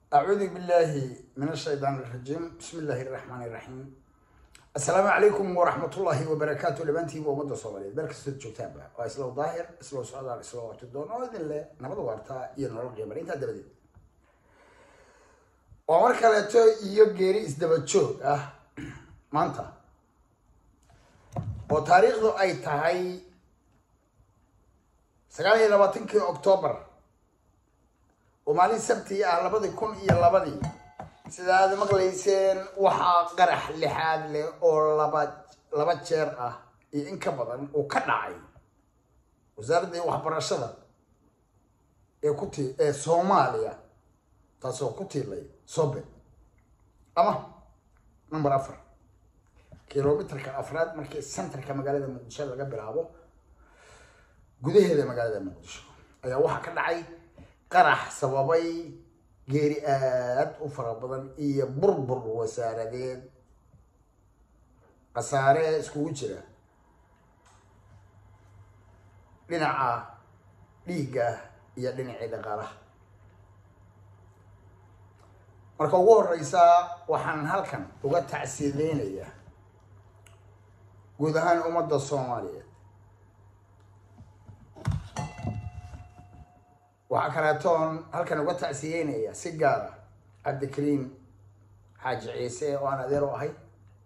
أعوذ بالله من الشيطان الرجيم بسم الله الرحمن الرحيم السلام عليكم ورحمة الله وبركاته لبنتي ومدة صومالية بارك ست جوتابة وإسلو ظاهر إسلو سعودة إسلو تدون وإذن الله نبض وارتا ينور قيمرين تدبدين ومر كالتو إيو جيري إسدبتشو أه مانتا وتاريخ ذو أي تهي سقالي لباتنكي أكتوبر oo maalin sabti ah labadii kun iyo labadii sida aad maqlayseen waxaa qarax lixaad leh oo laba laba jeer ah iyo in ka badan uu ka dhacay wasaaraddii waxbarashada ee ku tii ee soomaaliya taasoo ku tiilay sobe ama number afar kilomitarka afraad markii centerka magaalada muqdisho laga bilaabo gudaheeda magaalada muqdisho ayaa waxaa ka dhacay qarax sababay geeri aad u fara badan iyo burbur wasaaradeed khasaare iskugu jira dhinaca dhiigga iyo dhinacii dhaqaalaha marka ugu horeysa waxaan halkan uga tacsiideynayaa guud ahaan ummadda soomaaliyeed waxaa kaleetoon halkan uga tacsiyeynaya si gaara cabdikariim xaaji ciise oo aan adeer u ahay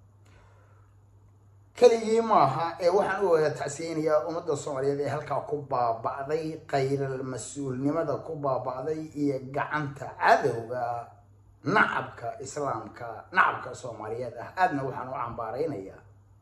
keligii maaha ee waxaan u wada tacsiyeynayaa ummadda soomaaliyeed ee halkaa ku baaba'day qayral mas-uulnimada ku baaba'day iyo gacanta cadowga nacabka islaamka nacabka soomaaliyeed ah aadna waxaan u cambaareynayaa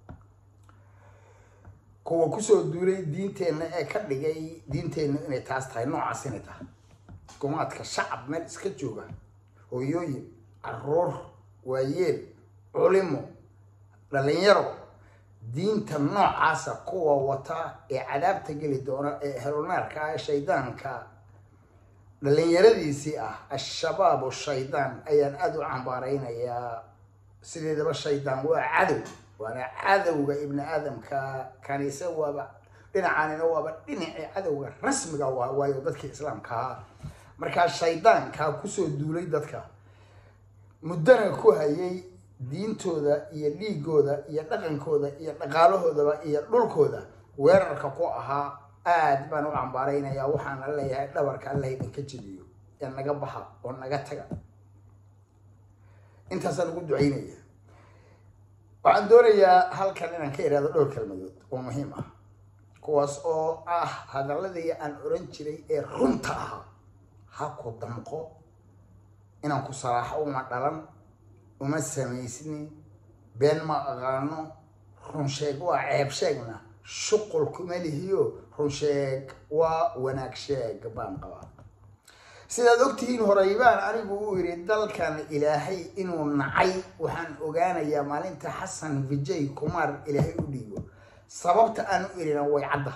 kuwa kusoo duulay diinteenna ee ka dhigay diinteenna inay taas tahay noocaas inay tahay gumaadka shacab meel iska jooga hooyooyin caruur waayeel culimo dhalinyaro diinta noocaasa kuwa wata ee cadaabta geli doona ee helunaarka ah shaydaanka dhalinyaradiisii ah al-shabaab shaydaan ayaan aada u cambaareynayaa sideedaba shaydaan waa cadow waana cadowga ibni aadamka kaniise waaba dhinacaanina waaba dhinacii cadowga rasmiga waa waayo dadkii islaamka ahaa markaa shaydaankaa kusoo duulay dadka muddana ku hayay diintooda iyo dhiigooda iyo dhaqankooda iyo dhaqaalahoodaba iyo dhulkooda weerarka ku ahaa aad baan u cambaareynayaa waxaana leeyahay dhabarka allah idinka jebiyo ee naga baxa oo naga taga intaasaan ugu duceynaya waxaan doonayaa halkan inaan ka iraado dhowr kelmadood oo muhiim ah kuwaas oo ah hadaladii aan oran jiray ee runta ahaa ha ku damqo inaan ku salaaxo uma dhalan uma samaysni been ma aqaano runsheeg waa ceeb sheegna shuqul kuma lihiyo runsheeg waa wanaag sheeg baan qabaa sidaad ogtihiin horey baan anigu u yidhi dalkan ilaahay inuu nacay waxaan ogaanayaa maalinta xasan vijay kumar ilaahay u dhiibo sababta aan u irina way cadda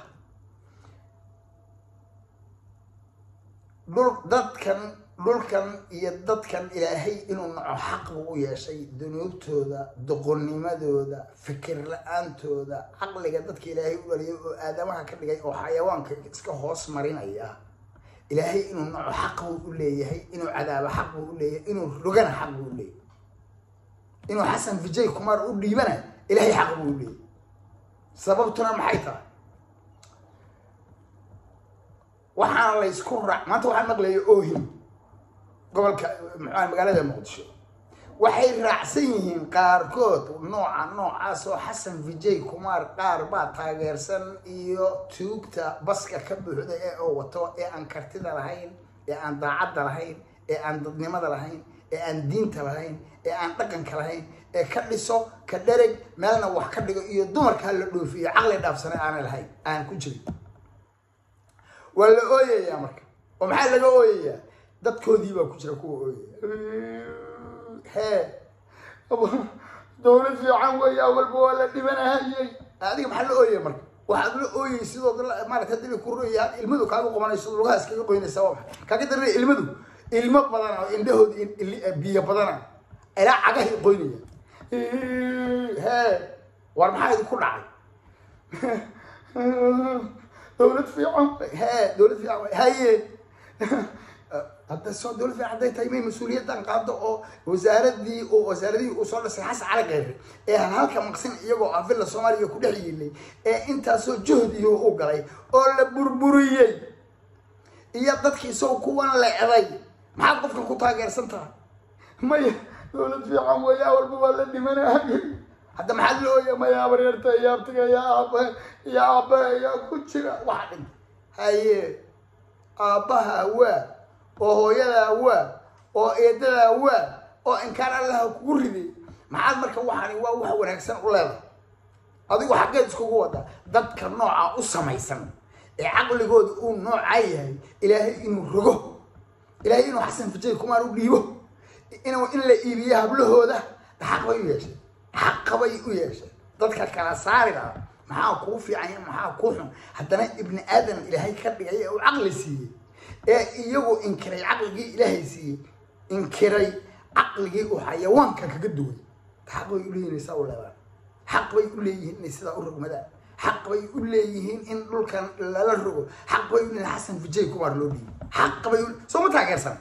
dhul dadkan dhulkan iyo dadkan ilaahay inuu naco xaq buu u yeeshay dunuubtooda doqonnimadooda fikir la-aantooda caqliga dadka ilaahay u dhaliyay oo aadamaha ka dhigay oo xayawaanka iska hoos marinaya ilaahay inuu naco xaq buu u leeyahay inuu cadaabo xaq buu u leeyahay inuu rogana xaq buu u leeyahay inuu xasan vijay kumar u dhiibana ilaahay xaq buu u leeyahay sababtuna maxay tahay waxaana la ysku raac maanta waxaan maqlaya ohim gobolka muxua magaalada muqdisho waxay raacsan yihiin qaarkood nooca noocaas oo xasan vijay kumar qaar baa taageersan iyo tuugta baska ka buuxda ee oo wato ee aan kartida lahayn ee aan daacadda lahayn ee aan dadnimada lahayn ee aan diinta lahayn ee aan dhaqanka lahayn ee ka dhiso ka dhereg meelna wax ka dhigo iyo dumarkaa la dhoofiyo caqli dhaafsane aanay lahayn aan ku jirin waa la ooyayaa marka oo maxaa laga ooyayaa dadkoodii baa ku jira kuwa ooyaya hee dowlad fiican weeya walba waa la dhibanahayey adiga maxaa la ooyaya marka waxaad la ooyay sidood maarata hadii la ku roya ilmadu kaaga qobanayso lugaha iskaga qoynaysa waa maxay kaaga darana ilmadu ilmo badana oo indhahooda biyo badana ilaa cagahay qoynaya hee war maxaa idinku dhacay dowlad fiican hee dowlad fiican haye hadda soo dowlad fiican hadday tahay may mas-uuliyaddan qaado oo wasaaradii oo wasaaradihii uu soo dhisay xasan cali kheyre ee halka maqsin iyagoo ah villa soomaaliya ku dhex yiilay ee intaasoo juhdihi u galay oo la burburiyey iyo dadkii isagoo kuwan lecday maxaad qofka ku taageersan tahay maya dowlad fiican weeyaa walba waa la dhimanayay hadda maxaad la ooya maya abaryarta iyo abtiga iyo aaba iyo aaba iyo ku jira waxa dhin haye aabbaha waa oo hooyadaa waa oo eedadaa waa oo inkaan allaha kugu riday maxaad marka waxaani waa wax wanaagsan u leedahay adigu xaggeed iskugu wada dadka nooca u samaysan ee caqligooda uu noocaa yahay ilaahay inuu rogo ilaahay inuu xasan fajay kumaan u dhiibo inuu in la iibiyo hablahooda xaq bay u yeeshay xaqa bay u yeeshay dadka kala saari lahaa maxaa kuu fiican iyo maxaa kuu xun haddana ibni aadam ilaahay ka dhigay ee uu caqli siiyey ee iyagu inkiray caqligii ilaahay siiyey inkiray caqligii uu xayawaanka kaga duway xaq bay u leeyihin saa u leedaan xaq bay u leeyihiin inay sidaa u rogmadaan xaq bay u leeyihiin in dhulkan lala rogo xaq bay u leeyihin xasan fujay kumar loo dhiibo xaq bay u soo ma taageersan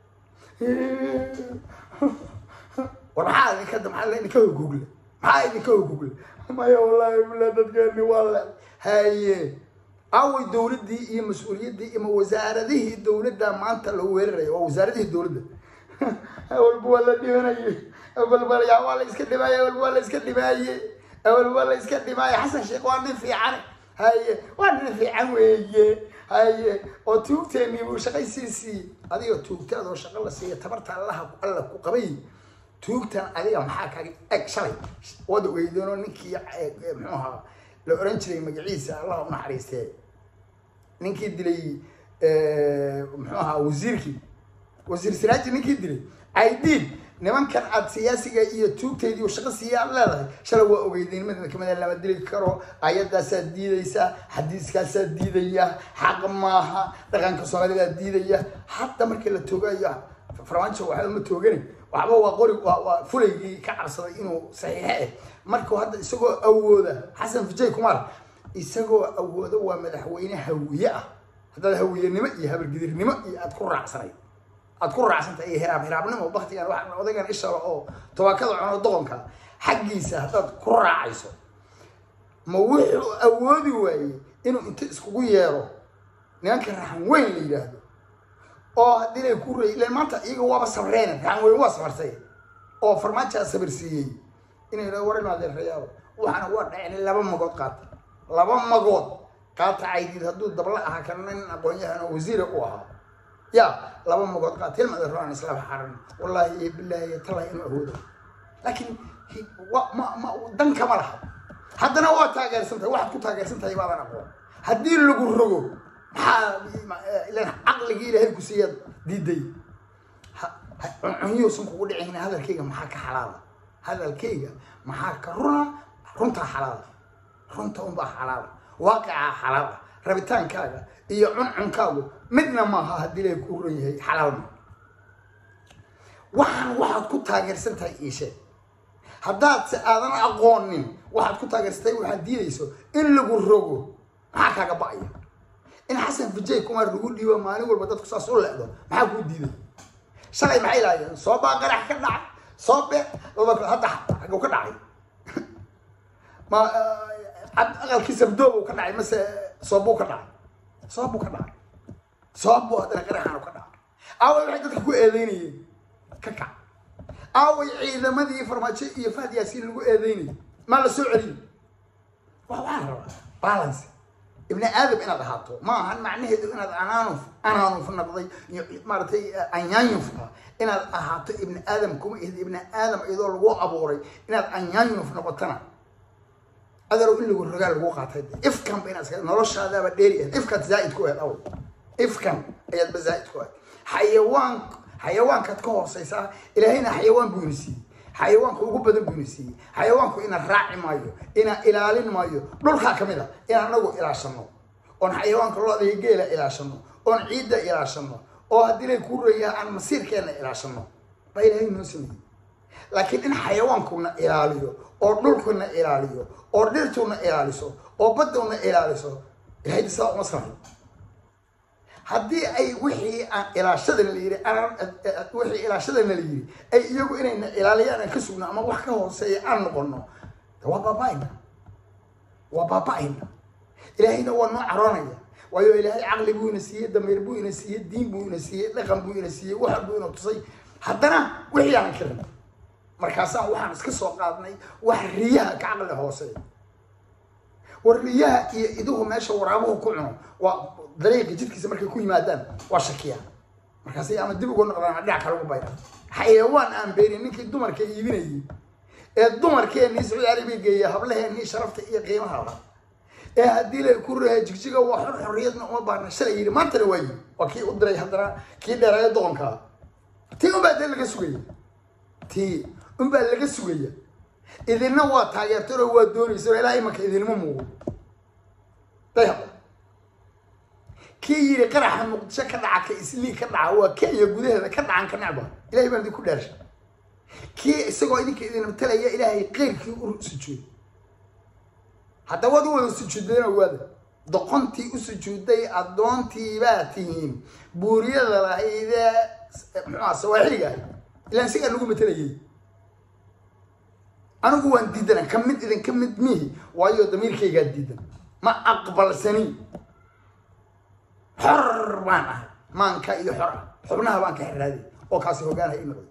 war maxaa idinka maxaa idinka hogugle maxaa idinka hogugle maya wallahi billah dadkeeni waa le haye away dowladdii iyo mas-uuliyaddii ima wasaaradihii dowladda maanta lagu weeraraya waa wasaaradihii dowladda awalba waa la dhimanayay awalba yaa waa la iska dhimaaye awalba waa la iska dhimaaye awalba waa la iska dhimaaye xasan sheekh waa nin fiican haye waa nin fiican weeye haye oo tuugteeni buu shaqaysiisii adiga tuugtaadoo shaqo la siiya tabarta allaha alla ku qabay tuugtan adiga maxaa kaga eg shalay wada weydoonoo ninkii muxuu ahaa la oran jiray magaciisa allah u naxariistee ninkii dilay muxuu ahaa wasiirkii wasiir siraaji ninkii dilay aidiid nimankan aad siyaasiga iyo tuugteedii u shaqo siiya aad leedahay shalay waa ogeydeen midna kamida lama dili karo ayadaasaad diidaysaa xadiiskaasaad diidaya xaq maaha dhaqanka soomaalidaad diidaya hadda markii la toogayo farmaajo waxba ma toogani waxba waa qori waa fulaygii ka cabsaday inuu saxiixe ah markuu hadda isagoo awooda xasan fujay kumar isagoo awooda waa madaxweyne hawiye ah haddaad hawiyenimo iyo habargidirnimo iyo aad ku raacsanayd aad ku raacsantay iyo hiraab hiraabnimo baktigan waa odaygan ishalo oo tobaakada cuno doqonka xaggiisa haddaad ku raacayso ma wuxuu awoodi waayey inuu inta iskugu yeero nimanka raxan weyn la yidhaahdo oo haddii lay ku rey ilan maanta iyaga waaba sabreen raxan weyn waa sabartay oo farmaajaa sabir siiyey inay yidhahdo war inu adeerayaabo waxaana waa dhacen laba magood qaata laba magood qaata caydiid hadduu dabla ahaa kana nin aqoon-yahan oo wasiira u ahaa ya laba magood qaata hilma adeeraan islaba xaran wallahi iyo billahi iyo tallahi inuu awoodo laakiin wa ma ma dan kama laha haddana waa taageersan tahay waxaad ku taageersan tahay baadan aqoon haddii lagu rogo maxaa ilan caqligii ilaahay ku siiyaad diiday cunyuusan kugu dhicin hadalkayga maxaa ka xalaala hadalkayga maxaa ka runa runtaa xalaala runta unbaa xalaala waaqicaa xalaala rabitaankaaga iyo cuncunkaagu midna maaha haddii ilaahay kuu ron yahay xalaal ma waxaan waxaad ku taageersan tahay iishee haddaad se aadan aqoonin waxaad ku taageersatay waxaad diidayso in lagu rogo maxaa kaaga ba'aya in xasan fujay kumar lagu dhiibo maalin walba dadku saas u leecdo maxaa kuu diiday shalay maxay lahaayeen soo baa qarax ka dhacay soo be hadda xaguu ka dhacay ma aqalkii sabdoobu ka dhacay mase soobuu ka dhacay soobbuu ka dhacay soobbuu haddana qaraxaanu ka dhacay aaway waxay dadka ku eedeynayeen ka kac aaway ciidamadii farmaajo iyo fahad yaasiin lagu eedeynayay maa la soo celiyo wa waxaan rabaa balance ibni aadam inaad ahaato ma ahan macnaheedu inaad anaanuf anaanuf noqday maaratay anyaanyufka inaad ahaato ibni aadam kuma ihd ibni aadam iyadoo lagu abuuray inaad anyaanyuf noqotana aderow in lagu rogaa lagu qaatay ifkan ba inaad noloshaadaaba dheeri ahed ifkaad zaaid ku ahed aw ifkan ayaadba zaaid ku ahed xayawaan xayawaankaad ka hooseysaa ilaahayna xayawaan buu ina siiyey xayawaanka ugu badan buu ina siiyey xayawaanku ina raaci maayo ina ilaalin maayo dhulkaa ka mid a in anagu ilaashano oon xayawaanka looda iyo geela ilaashano oon ciidda ilaashano oo haddii lay kuu rayaa aan masiirkeenna ilaashano baa ilaahay noo sameeyey laakiin in xayawaankuna ilaaliyo oo dhulkuna ilaaliyo oo dhirtuna ilaaliso oo badduna ilaaliso ilahay saa uma samayo haddii ay wixii aan ilaashadana la yidhi wixii ilaashadana la yidhi ay iyagu inayna ilaaliyaan aan ka sugno ama wax ka hooseeya aan noqono waa baaba-ayna waa baaba-ayna ilaahayna waa noo caroonaya waayo ilaahay caqli buu ina siiyey dameer buu ina siiyey diin buu ina siiyey dhaqan buu ina siiyey waxa buu ina tusay haddana wixii aan kirin markaasaan waxaan iska soo qaadnay wax riyaha ka caqli hooseeya war riyaha iyo iduhu meesha waraabuhu ku cuno waa dariiqa jidkiisa markay ku yimaadaan waa shakiyaan markaasay ama dib uga noqdaan ama dhinac kale ugu bayra xayawaan aan beenin ninkii dumarka iibinayay ee dumarkeennii sacuudi arabiya geeya hablaheennii sharafta iyo qiimaha lahaa ee haddii la ku raha jigjiga waa xor xorriyadna uma baahna shalay yidhi maantana waa yidhi waa kii u diray haddana kii dheeraaya doqonkaa tii unbaa dee laga sugaya tii unbaa laga sugaya idinna waa taageerteen oo waa doonaysa oo ilaa imanka idinma muuqo dayhab kii yidhi qaraxa muqdisho ka dhaca ka islii ka dhaca waa kenya gudaheeda ka dhacan ka necba ilahay baan idin ku dhaarsha kii isagoo idinka idin matalaya ilaahay qeyrkii u sujuuday hadda waad u wada sujuudeen owaada doqontii u sujuuday addoontii baa tihiin buuriyada lahaydee muxuaa sawaaxiliga ahay ilaan sigaa nagu matalayay anigu waan diidana ka mid idin ka mid mihi waayo damiirkaygaa diidan ma aqbalsani xor baan ahay maanka iyo xor ah xubnaha baan ka xiraaday oo kaasi hogaanaha ii noqday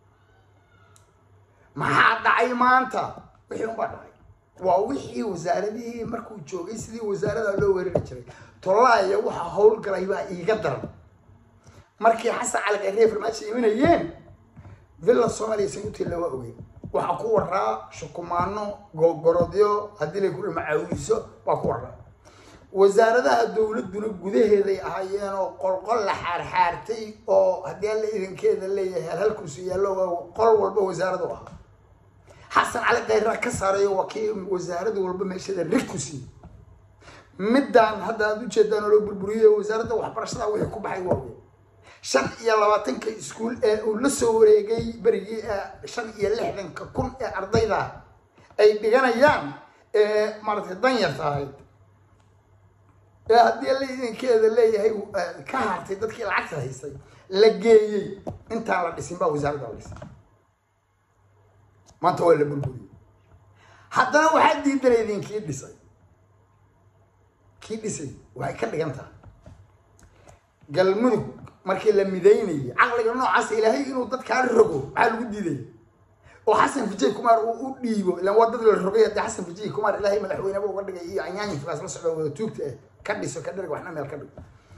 maxaa dhacay maanta wixii unbaa dhacay waa wixii wasaaradihii markuu joogay sidii wasaarada loo weerari jiray tolaaya waxa howlgalay baa iiga daran markii xasan cali khayriye farmaajo imanayeen villa soomaaliya saguteella waa ogeyn waxaa ku waraa shukumaano gogorodyo haddii lay kula macaawiso waa ku waraa wasaaradaha dowladduna gudaheeday ahaayeen oo qolqol la xaarxaartay oo haddii alla idinkeeda leeyahay halhalkuusu yaallo qol walba wasaaradu ahaa xasan cali khayraa ka saarayo waa kii wasaaradu walba meesheeda rig ku siiyey middaan hadda aad ujeedaan oo loo burburiyey wasaaradda waxbarashada wixii ku baxay waa wey shan iyo labaatanka iskuul ee uu la soo wareegay berigii shan iyo lixdanka kun ee ardayda ay dhiganayaan ee maaratay danyarta ahayd ee haddii alla idinkeeda leeyahay ka hartay dadkii lacagta haystay la geeyey intaan la dhisin baa wasaaradda la dhisay maanta waa la burburiyey haddana waxaa diidanaydin kii dhisay kii dhisay waxay ka dhigan tahay galmudug markii la midaynayay caqliga noocaasa ilaahay inuu dadkaa rogo maxaa lagu diidaya oo xasan fijay kumaar uu u dhiibo ilaan waa dad la rogay haddii xasan fijay kumaar ilaahay madaxweyneba uga dhigay iyo anyaanyinkaas la socda wada tuugta ah ka dhiso ka dharg waxna meel ka dhig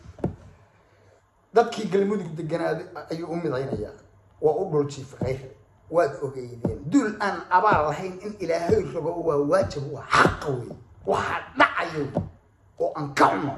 dadkii galmudug deganaaday ayuu u midaynayaa waa u dhul jiifa khayr waad ogeydeen duul aan abaal lahayn in ilaahay rogo waa waajib waa xaqa wey waxaa dhacayo oo aan ka xuno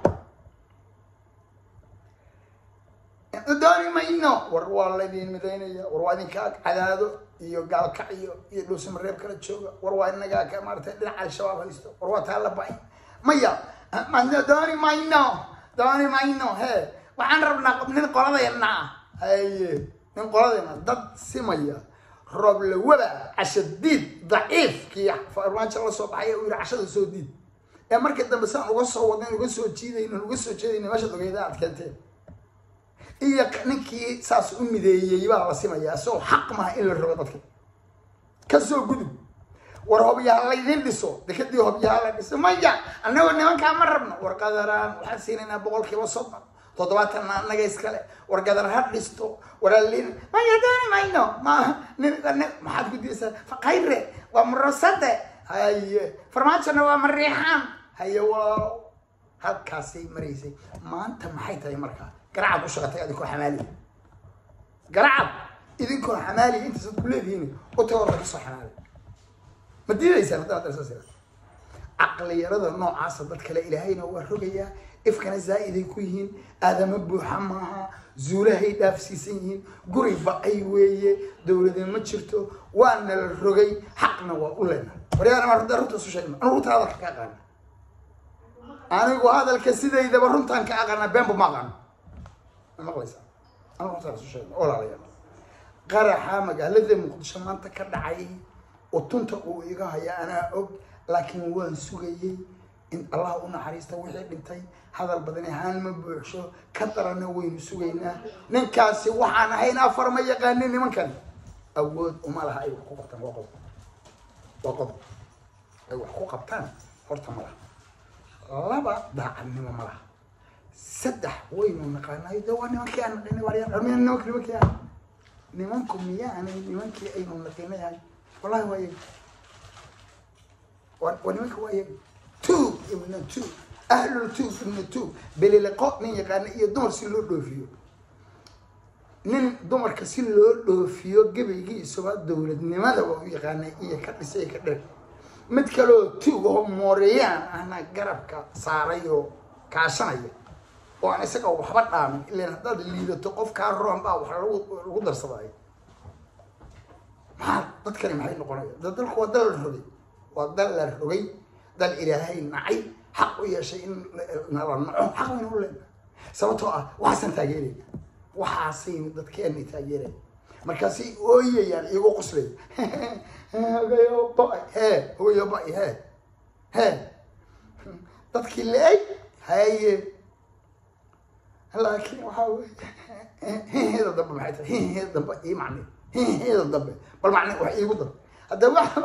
dooni mayno war waa laydin midaynaya war waa idinkaa cadaado iyo gaalkacyo iyo dhuusamareeb kala jooga war waa inagaa ka maaratay dhinaca al-shabaab haysto war waa taa la ba-ay maya dooni mayno dooni mayno he waxaan rabnaa nin qoladeenna ah haye nin qoladeenna dad simaya rooblawada cashadiid daciif kii farmaajo la soo baxay uu yihi cashada soo diid ee markii dambe saan uga soo wadnayn uga soo jiidayno uga soo jeedayno meeshaad ogeyda aad keenteen iyo ninkii saas u mideeyey baa la simayaa isagoo xaq maha in la rogo dadka kasoo gudub war hobyaha laydin dhiso dekadii hobyaha la dhiso maya annagoo nimankaa ma rabno war qadaraan waxaan siinaynaa boqol kiiba soddon toddobaatanna annaga iskale war gadar ha dhisto waraalin maya dooni mayno ma nin maxaad ku diisaa khayre waa murasade haye farmaajona waa mariixaan haye walaalo halkaasay maraysay maanta maxay tahay markaa garacad u shaqatay idinkoo xamaaliya garacad idinkoo xamaaliya intaasaad ku leedihiin utagoor laga soo xamaaliya ma diidaysaan haddana hadda saas caqliyarada noocaasa dad kale ilaahayna waa rogayaa ifkana zaa-iday ku yihiin aadama buuxa maaha zuulahay dhaafsiisan yihiin guri ba-ay weeye dowlade ma jirto waana la rogay xaqna waa u lena waryaana runta runta isu sheegna anu runta hadalka ka aqaana anigu hadalka sidaydaba runtaan ka aqaana beenba ma aqaano maqlaysaa anu runtaan isu sheegna olaalayaal qaraxa magaalada muqdisho maanta ka dhacay utunta uu iga haya anaa og laakiin waan sugayey in allah u naxariista wixii dhintay hadal badani haan ma buuxsho ka darana waynu sugaynaa ninkaasi waxaan ahayn afar ma yaqaanin nimankan awood uma laha ay wax ku qabtaan waa qodob waa qodob ay wax ku qabtaan horta ma laha laba daacadnimo ma laha saddex waynu naqaanayo de waa nimankii aan naqinay waaryaa miya nimanka nimankii ah nimanku miyaanay nimankii aynu naqinayahay wallahi waa iyaga waa waa nimanka waa iyaga tuug ibna tuug ahlul tuug ibna tuug beliliqo nin yaqaana iyo dumar si loo dhoofiyo nin dumarka si loo dhoofiyo gebaygiisuba dowladnimada waa u yaqaanay iyo ka dhisay ka dheg mid kaleo tuug oo mooreyaan ahna garabka saaray oo kaashanaya oo aan isaga waxba dhaamin ilan haddaad liidato qof kaa roon baa wax lagu lagu darsadaayo maxaa dadkani maxay noqonaya da dalku waa dal la rogay waa dal la rogay dal ilaahay nacay xaq u yeeshay in nala naco xaq waynu u leenahay sababtoo ah waxaasaan taageerayna waxaasaynu dadkeena taageeraya markaasay ooyayaan iyagoo qoslay hogayo ba hee hogayo ba hee hee dadkii le-ay haye laakiin waxaa wey hinheeda dambe maxay tahay hinheeda dambe ii macne hinheeda dambe bal macne wax iigu dar hadda waxa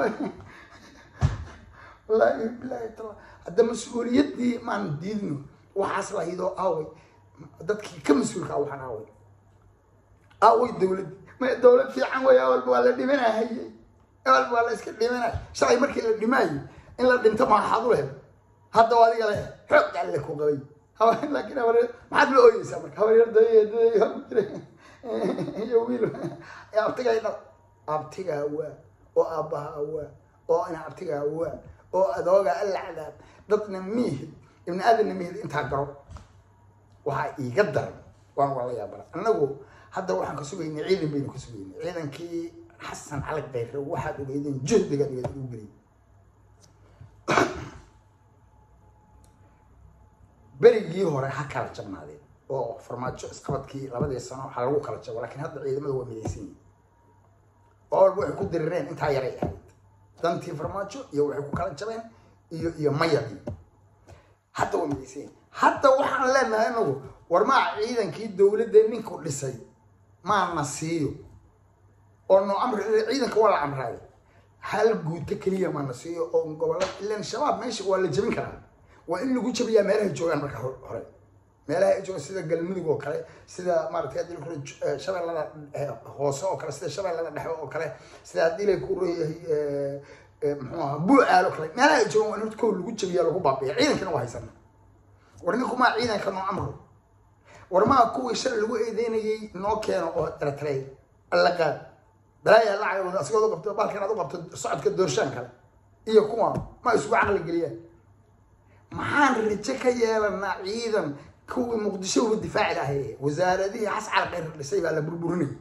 wallaahi bilaahi taala hadda mas-uuliyaddii maan diidno waxaas lahidoo aaway dadkii ka mas-uulka waxaan aaway aaway dowladdii ma dowlad fiican wey awalba waa la dhimanahayey awalba waa la iska dhimanay shalay markii la dhimaayo in la dhinto maaxaad u lehed hadda waa adiga leh xoog alle ku qabay laakiin habaryar maxaad la ooyeysaa marka habaryar iyo wiil abtigaa dha abtigaa waa oo aabbaha waa oo ina abtigaa waa oo adooga alla cadaab dadna miihid ibni aadanna miihid intaa garo waxaa iiga daran waan waa la yaabara annagu hadda waxaan ka sugaynay ciidan baynu ka sugaynay ciidankii xasan calag dayre waxaad ogeydeen juhdiga dhigeed ugu geliyay berigii hore ha kala jabnaadeen oo farmaajo isqabadkii labadii sano waxaa lagu kala jabo lakiin hadda ciidamada waa midaysan yihin oo walba waxay ku dirireen intaa yaray ahayd dantii farmaajo iyo waxay ku kala jabeen iyo iyo mayadii hadda waa midaysan yihin hadda waxaan leenahay inagu war maa ciidankii dowladda ninku dhisay maana siiyo oo noo amri ciidanka waa la amraayo hal guuto keliya maana siiyo oo gobolada ilan shabaab meesha waa la jebin karaa waa in lagu jabiyaa meelahay joogaan marka hore meelaha ay joogaan sida galmudug oo kale sida maaragtay haddii la kuro shabeellada hoose oo kale sida shabeellada dhexe oo kale sida haddii la ku royahay muxuu ahaa buucaal oo kale meelaha ay joogaan waa in horta kow lagu jabiyaa lagu baabiya ciidankana waa haysana war ninkumaa ciidanka noo amro war maa kuwii shalay lagu eedeynayay noo keeno oo eritrea alla qaad balaayaa lacag asigooda qabto baalkan aad u qabto socodka doorshaan kale iyo kuwa ma isugu caqli geliyaan maxaan rajo ka yeelanaa ciidan kuwii muqdisho uga difaaci lahay wasaaradihii xascal khayr dhisay baa la burburinayay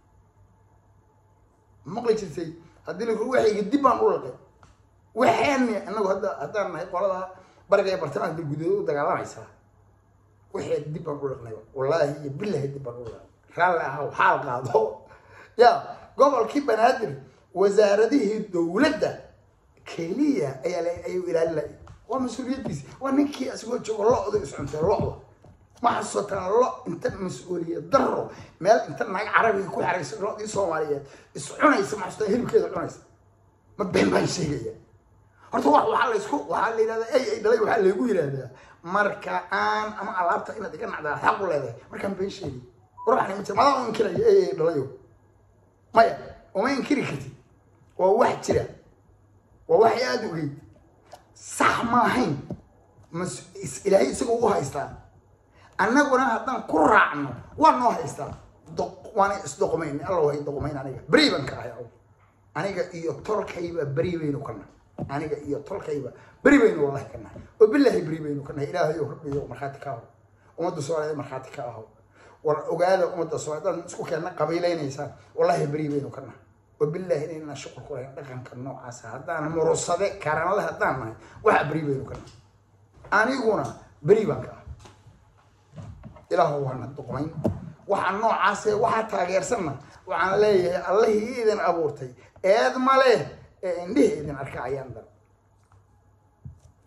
maqli jirtay haddii la waxayga dib baan u laqay waxaani inagu hadda haddaan nahay qolada bariga ee bartamaanka galgudood u dagaalamaysaa waxay dib baan u laqnay wallaahi iyo bilahi dib baan u laqnay raalli ahaw xaal qaado ya gobolkii banaadir wasaaradihii dowladda keliya ayaa la ayuu ilaalin lahay waa mas-uuliyaddiisi waa ninkii asigoo joogo lo-da iscuntay lo-da ma xasuusataan lo inta mas-uuliyad daro meel inta naag carabiga ku xeraysa lo-dii soomaaliyeed iscunaysa ma xasuusataan hilibkeeda cunaysa ma been baan sheegaya horta wa waxaa la isku waxaa la yidhahdaa ay ay dhalay waxaa laygu yidhahdaa marka aan ama alaabta inaad iga nacdaa xaq u leedahay markaan been sheegay war waxaan ma jira madaa inkiraya ay ay dhalayo maya uma inkiri kartid waa wax jira waa waxay aada ogeyd sax ma ahayn mas ilaahay isagoo u haystaa annaguna haddaan ku raacno waa noo haystaa waana isdoqmayn alla hay doqmayn aniga beri baan ka ahay aniga iyo tolkayba beri baynu ka nahay aniga iyo tolkayba beri baynu wallahi ka nahay oo bilaahi beri baynu ka nahay ilaahay oo rabbiyo markhaati ka aho ummadda soomaaliyeed markhaati ka aho war ogaada ummadda soomaaliyeed haddaad isku keenna qabiilaynaysaan wallahi beri baynu ka nahay وبالله إننا شكر كله دقن كنوع عسى هدان مرصدة كرنا الله هدان ما واحد بريبة يمكن أنا يقولنا بريبة كا إله هو هنا الدقمين وحن نوع عسى واحد تغير سنة وعن ليه الله إذن أبورتي إذ ما له إنده إذن أركع يندر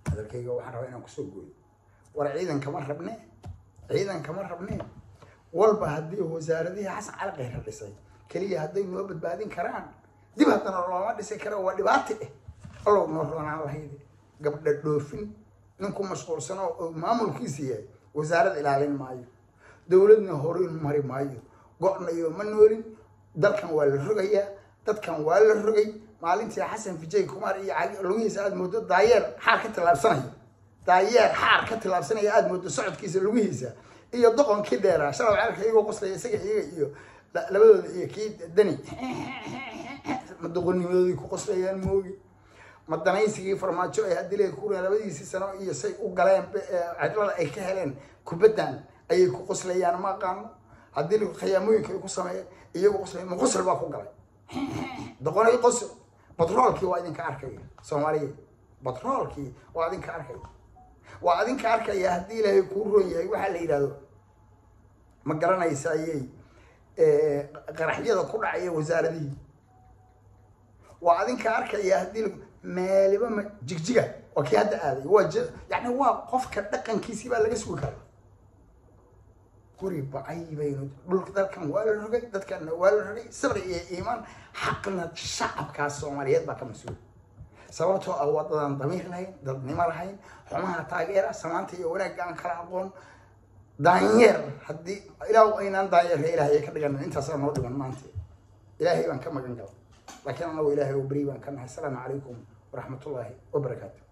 hadalkayga waxaan rabaa inaan kusoo gooyo war ciidan kama rabne ciidan kama rabne walba haddii wasaaradihii xasan cali khayra dhisay keliya hadday noo badbaadin karaan dib haddana looma dhisi karo waa dhibaato eh allow noo roonaan lahayd gabdha dhoofin ninku mashquulsan oo maamulkiisa yahay wasaarad ilaalin maayo dowladna horin mari maayo go-nayo ma noolin dalkan waa la rogayaa dadkan waa la rogay maalintii xasan fijay kumar iyo lugihiisa aada moodo daayeer xaar ka tillaabsanaya daayeer xaar ka tillaabsanaya aada moodo socodkiisa lugihiisa iyo doqonkii dheeraa shalay ceelka iyagoo qoslaya isaga iyaga iyo labadooda iyo kii dani ma doqonnimadoodii ku qoslayaan moogi ma danaysigii farmaajo ay hadile kura labadiisii sano iyo say u galeen cidlada ay ka heleen kubaddan ayay ku qoslayaan ma aqaano haddii khiyaamooyinka ay ku sameeyeen iyagu qoslay ma qosl baa ku galay doqonay qosl batroolkii waa idinka arkaya soomaaliya batroolkii waa idinka arkaya waa idinka arkaya haddii ilaahay kuu roon yahay waxaa la yidhahdo ma garanaysa ayay qaraxyada ku dhacaya wasaaradihii waa adinka arkaya haddii meeliba ma jigjiga waa kii hadda aaday waa yani waa qofka dhaqankiisii baa laga sugi karaa guri bacay baynu dhulka dalkan waa la rogay dadkanna waa la rogay sabri iyo iimaan xaqna shacabkaas soomaaliyeed baa ka mas-uul sababtoo ah waa dadaan damiir lahayn dadnimo lahayn xumaha taageera samaanta iyo wanaagga aan kala aqoon daanyeer haddii ilaa aynaan daanyeerka ilaahay ka dhigan intaasaa noo dhiman maanta ilaahay baan ka magan gala laakiin anagu ilaahay oo beri baan ka nahay asalaamu calaykum waraxmatullaahi wabarakaatu